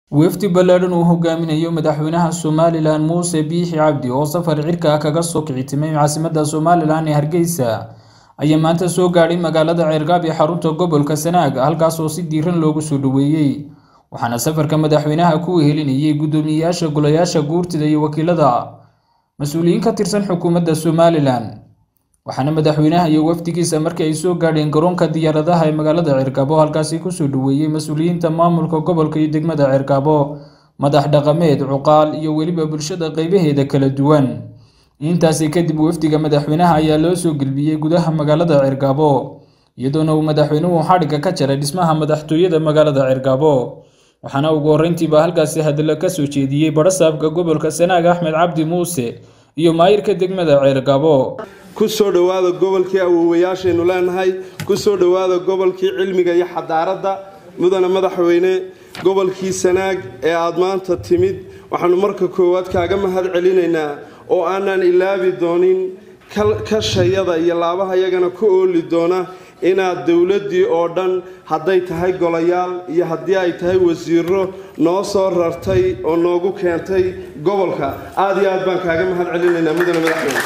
wafdi ballaadhan uu hogaaminayo madaxweynaha somalilan muuse biixi cabdi oo safar cirka kaga soo kicitimay caasimadda somalilan ee hargeysa ayaa maanta soo gaadhay magaalada ceergaab ee xarunta gobolka sanaag halkaas oo si diiran loogu soo dhoweeyey waxaana safarka madaxweynaha ku wehelinayay guddoomiyeyaasha golayaasha guurtida iyo wakiilada mas-uuliyiin ka tirsan xukuumadda somalilan waxaana madaxweynaha iyo wafdigiisa markii ay soo gaadheen garoonka diyaaradaha ee magaalada ceergaabo halkaasi kusoo dhoweeyey mas-uuliyiinta maamulka gobolka iyo degmada ceergaabo madax dhaqameed cuqaal iyo weliba bulshada qeybaheeda kala duwan intaasi kadib wafdiga madaxweynaha ayaa loo soo gelbiyey gudaha magaalada ceergaabo iyadoona uu madaxweynuhu xadhigga ka jaray dhismaha madaxtooyada magaalada ceergaabo waxaana ugu horreyntiiba halkaasi hadallo ka soo jeediyey badhasaabka gobolka sanaag axmed cabdi muuse iyo maayirka degmada ceergaabo ku soo dhowaada gobolkii awoowayaashaynu leenahay ku soo dhowaada gobolkii cilmiga iyo xadaaradda mudane madaxweyne gobolkii sanaag ee aada maanta timid waxaanu marka koowaad kaaga mahad celinaynaa oo aanan ilaabi doonin kashayada iyo laabaha yagana ku ooli doona inaad dowladdii oo dhan hadday tahay golayaal iyo haddii ay tahay wasiiro noo soo rartay oo noogu keentay gobolka aada iyo aad baan kaaga mahad celinaynaa mudane madaxweyne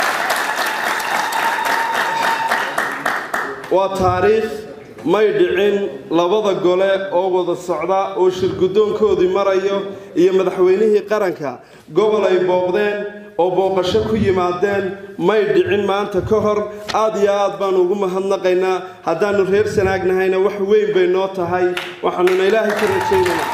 waa taariikh may dhicin labada gole oo wada socda oo shirguddoonkoodii marayo iyo madaxweynihii qaranka gobol ay booqdeen oo booqasho ku yimaadeen may dhicin maanta ka hor aad iyo aad baanu ugu mahadnaqaynaa haddaannu reer sanaagnahayna wax weyn bay noo tahay waxaanuna ilaahay ka rajaynaynaa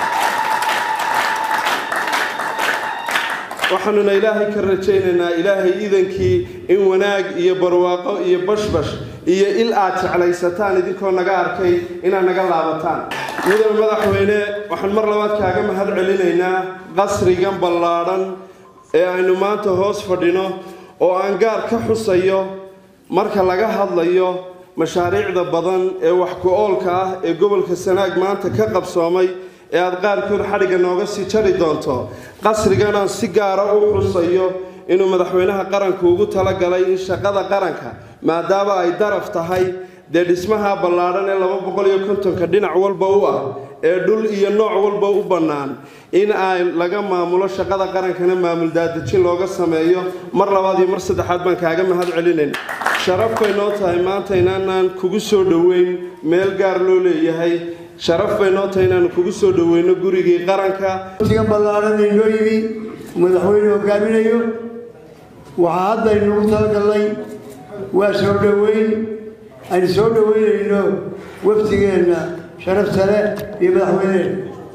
waxaanuna ilaahay ka rajaynaynaa ilaahay iidankii in wanaag iyo barwaaqo iyo bashbash iyo il aad jeclaysataan idinkoo naga arkay inaad naga laabataan mudane madaxweyne waxaan mar labaad kaaga mahad celinaynaa qasrigan ballaadhan ee aynu maanta hoos fadhino oo aan gaar ka xusayo marka laga hadlayo mashaariicda badan ee wax ku-oolka ah ee gobolka sanaag maanta ka qabsoomay ee aada qaarkood xadhigga nooga sii jari doonto qasrigan aan si gaara u xusayo inuu madaxweynaha qaranku ugu talagalay in shaqada qaranka maadaama ay daraf tahay dee dhismaha ballaadhan ee laba boqol iyo kontonka dhinac walba u ah ee dhul iyo nooc walba u bannaan in ay laga maamulo shaqada qarankana maamul daadejin looga sameeyo mar labaad iyo mar saddexaad baan kaaga mahad celinayn sharaf bay noo tahay maanta inaanaan kugu soo dhoweyn meel gaar loo leeyahay sharaf bay noo tahay inaanu kugu soo dhoweyno gurigii qaranka waftigan ballaadhan inoo yimi madaxweyne hogaaminayo waxaa hadda aynugu talagalnay waa soo dhoweyn aynu soo dhoweynayno waftigeenna sharafta leh iyo madaxweyneen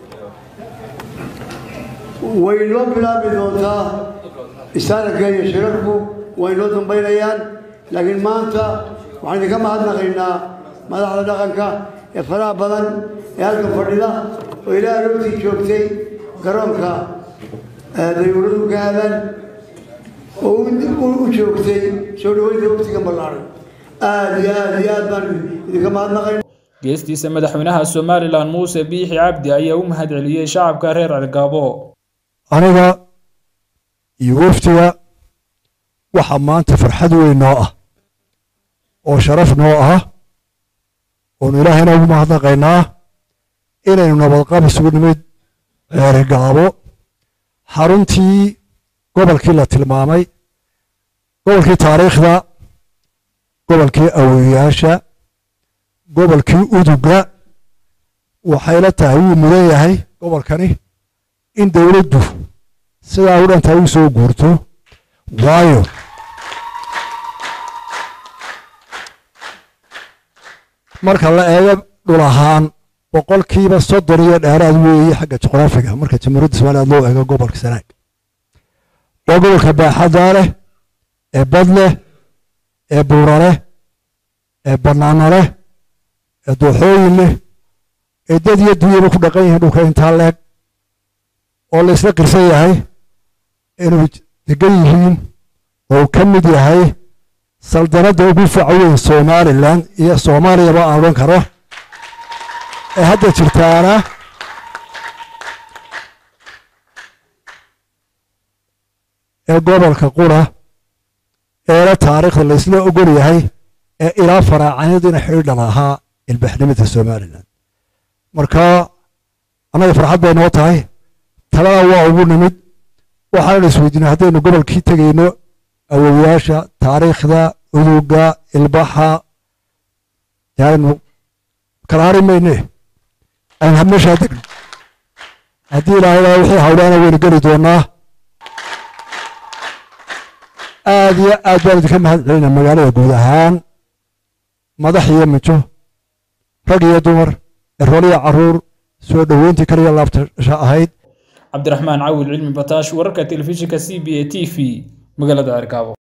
way noo bilaabi doontaa istaaranka iyo shirarku way noo dambaynayaan laakiin maanta waxaan idinka mahadnaqaynaa madaxda dhaqanka ee faraha badan ee halka fadhida oo ilaa aroortii joogtay garoonka dayuuradu ka aadaan oo u joogtay soo dhaweynta waftiga ballaaran aada iyo aada iyo aad baan idinka mahadnaqayn geestiisa madaxweynaha somalilan muuse biixi cabdi ayaa u mahad celiyey shacabka reer cergaabo aniga iyo waftiga waxaa maanta farxad weyn noo ah oo sharaf noo ah oonu ilaahayna ugu mahadnaqaynaa inaynu nabadqab isugu nimid ceerigaabo xaruntii gobolkii la tilmaamay gobolkii taariikhda gobolkii awoyaasha gobolkii uduga waxayla tahay wuu mudan yahay gobolkani in dowladdu sidaa u dhantaa u soo guurto waayo marka la eego dhul ahaan boqolkiiba soddon iyo dheeraad weeye xagga juqraafiga marka jamhuuriyadda somaliland loo eego gobolka sanaag waa gobolka baaxaddaa leh ee bad leh ee buura leh ee bannaano leh ee dooxooyin leh ee dad iyo dunyaba ku dhaqan yihiin dhulka intaa leeg oo la isla qirsan yahay inuu degan yihiin oo uu ka mid yahay saldanadda ugu faca weyn somalilan iyo soomaaliyaba aan odhan karo ee hadda jirtaana ee gobolka qura eela taariikhda la isla ogol yahay ee ilaa faraacanidina xidhiidhan ahaa ilbaxnimada somalilan marka annaga farxad bay noo tahay talada waa ugu nimid waxaana isweydiinay haddaynu gobolkii tegayno awowayaasha taariikhda uduga ilbaxa yaanu kala hari mayne aynu habmeeshaa degno haddii ilaahay wixii hawlaana waynu geli doonaa aad iyo aad baan idinka mahad celina magaalada guud ahaan madax iyo mijo rag iyo dumar erool iyo caruur soo dhoweyntii kaliya laabtasha ahayd cabdiraxmaan cawil cilmi bataash wararka telefishinka c b a t v magaalada cergaabo